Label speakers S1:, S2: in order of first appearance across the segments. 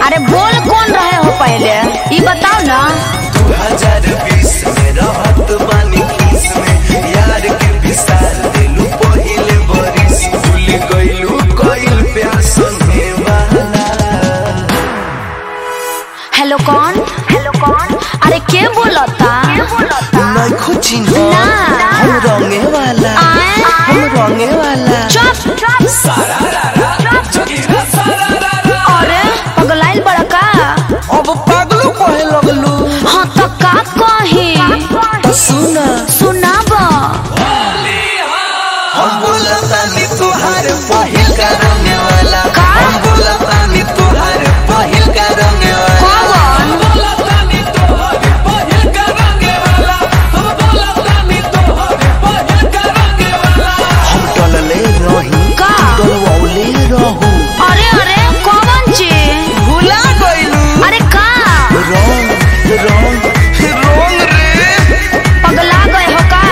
S1: अरे बोल कौन रहे हो पहले ये बताओ ना
S2: दू हजार बीस में रहत बानी किस में यार के विसार दिलू पहिले बरिस भूल गइलू कइल प्यार संगे वाला
S1: हेलो कौन हेलो कौन अरे के बोलता
S2: नहीं खुची
S1: ना।
S2: हम रंगे वाला
S1: आए?
S2: हम रंगे वाला
S1: चुप अरे पगलाइल बड़ा का
S2: अब पागलू कहे लगलू
S1: हाँ तो का कही
S2: तो सुना
S1: सुनाब
S2: हम बोलतानी तुहार पहिल का रंगे वाला
S1: का?
S2: हम बोलतानी तुहार पहिल का रंगे वाला
S1: कौन
S2: हम टलले रही
S1: का?
S2: डलवौले रहू
S1: अरे अरे कौन जी
S2: भुला गइलू
S1: अरे का
S2: रंग रंग रंग रे
S1: पगला गए हो का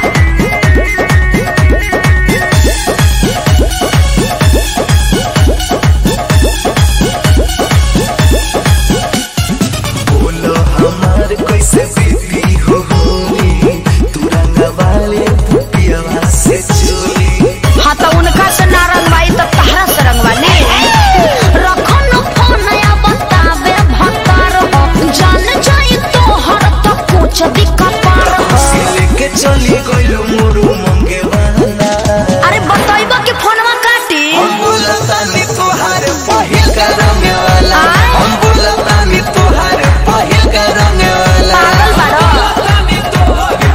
S2: बोलो हमार कैसे बीती हो होली तू रंग वाले पुपिया से चोली
S1: हाँ तो उनका से ना रंगवाई तो तहरा से रंगवाली रखो न फोन या बतावे भतार हो जान जाई तो हर तो कुछ दिक्कत पार हो
S2: से लेके चली गइलू मोरू मंगे वाला
S1: अरे बताइबा कि फोनवा काटी
S2: हम बोलतानी तुहार पहिल का रंगे वाला
S1: आय?
S2: हम बोलतानी तुहार पहिल का रंगे वाला
S1: पागल बाड़ो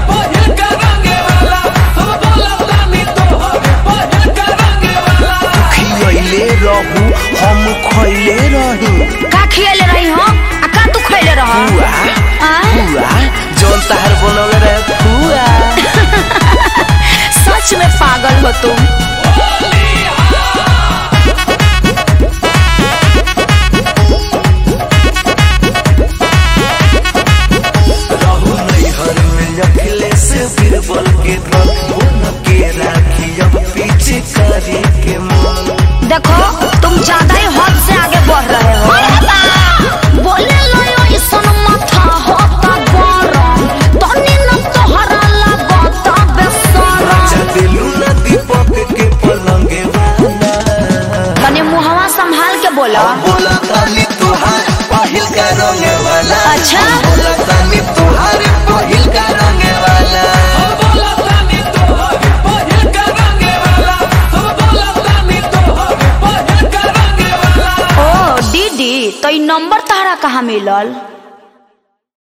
S2: खियले रहू हम खइले रही
S1: का खियले रही हो आ का तू खइले रह
S2: हुआ हुआ जौन तहार बनल रहे हुआ
S1: सच में पागल हो तुम
S2: रहू नैहर में अखिले से बीरबल के धन बोन के राखी अब पीछे करे के मन
S1: देखो तुम ज्यादा ही हद से आगे बढ़ रहे हो बोले लो ऐसन माथा होता गरम तनी न तोहरा लागता बेसरम
S2: अच्छा दिलू ना दीपक के पलंगे वाला
S1: तनी मुहवा संभाल के बोला
S2: बोला तानी तुहार पहिल का रंगे वाला
S1: अच्छा।
S2: बोला तानी तुहार पहिल का रंगे वाला
S1: ओ दीदी तो ई नंबर तहरा कहाँ मिलल